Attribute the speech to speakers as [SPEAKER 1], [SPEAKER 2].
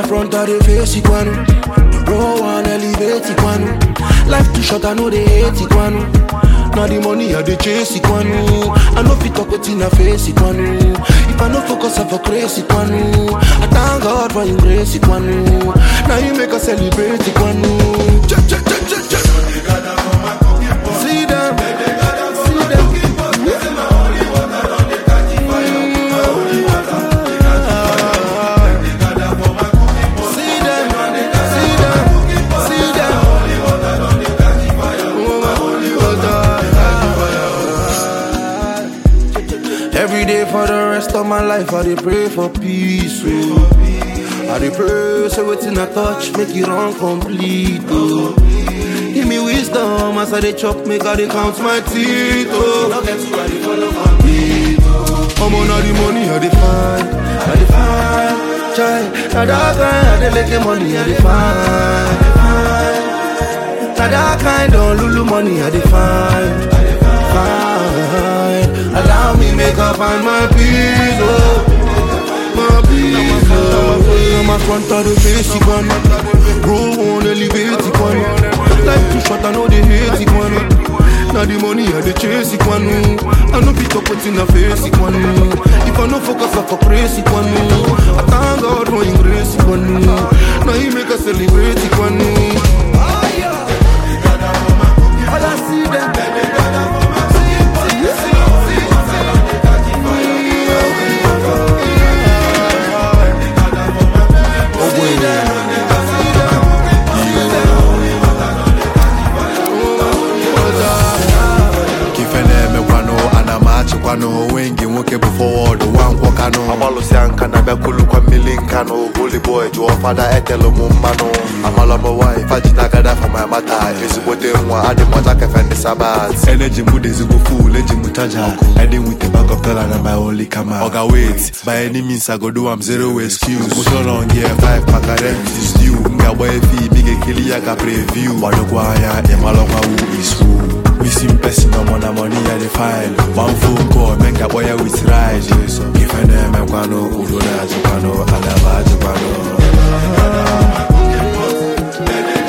[SPEAKER 1] front of the face it one. Roll one elevate it one. Life too short, I know they hate it one. Now the money I dey chase it one. I know fit talk wetin I face it one. If I no focus, I for crazy it one. I thank God for Him grace it one. Now you make us celebrate it one. Che, che, che, che, che. See them, see them. See them, see them, see them. Every day for the rest of my life, I dey pray for peace. Oh. I dey pray, say wetin I touch, make it run complete. Oh. Give me wisdom as I dey chop, make I dey count my teeth. Oh. No get too I dey follow my beat. Oh. Omo na the money I dey find, I dey find. Chai, na that kind I dey make money I dey find. Na that kind of lulu money I dey find. Find. Allow me make up find my peace, oh. My peace, oh. I'm a front of the face, it one. Roll on, elevate it one. Life too short, I know they hate it one. Now the money I dey chase it one. I know fit up in the face it one. If I no focus, I for praise it one. I thank God for Him grace it one. Now He make us celebrate it one. All I see them.
[SPEAKER 2] ife na-emekwanụ ana m achịkwanụ wengi nwoke bụ fọwọd nwa nkwọkanụ agbalụsịa nka na bịakulukwa mmili nkanụ holy boy jụọ fada etelu m mmanụ amalọmọwai fajinagada for my mata ezigbote nwa adị m ọcha kefe ndị sabat eneji m dị ezigbo full eji m chaja edin with a bag of dollar na my only kama oga wait by any means i go do am zero excuse motion on gear 5 maka rent is due m ga-agba efi imi ga-ekili ya ka preview gbadokwa anya ịmalọkwa who is who Missing person no more money at the file. One phone call, make a boy with ride. If I name a quano, Udo na Jupano, Alaba Jupano.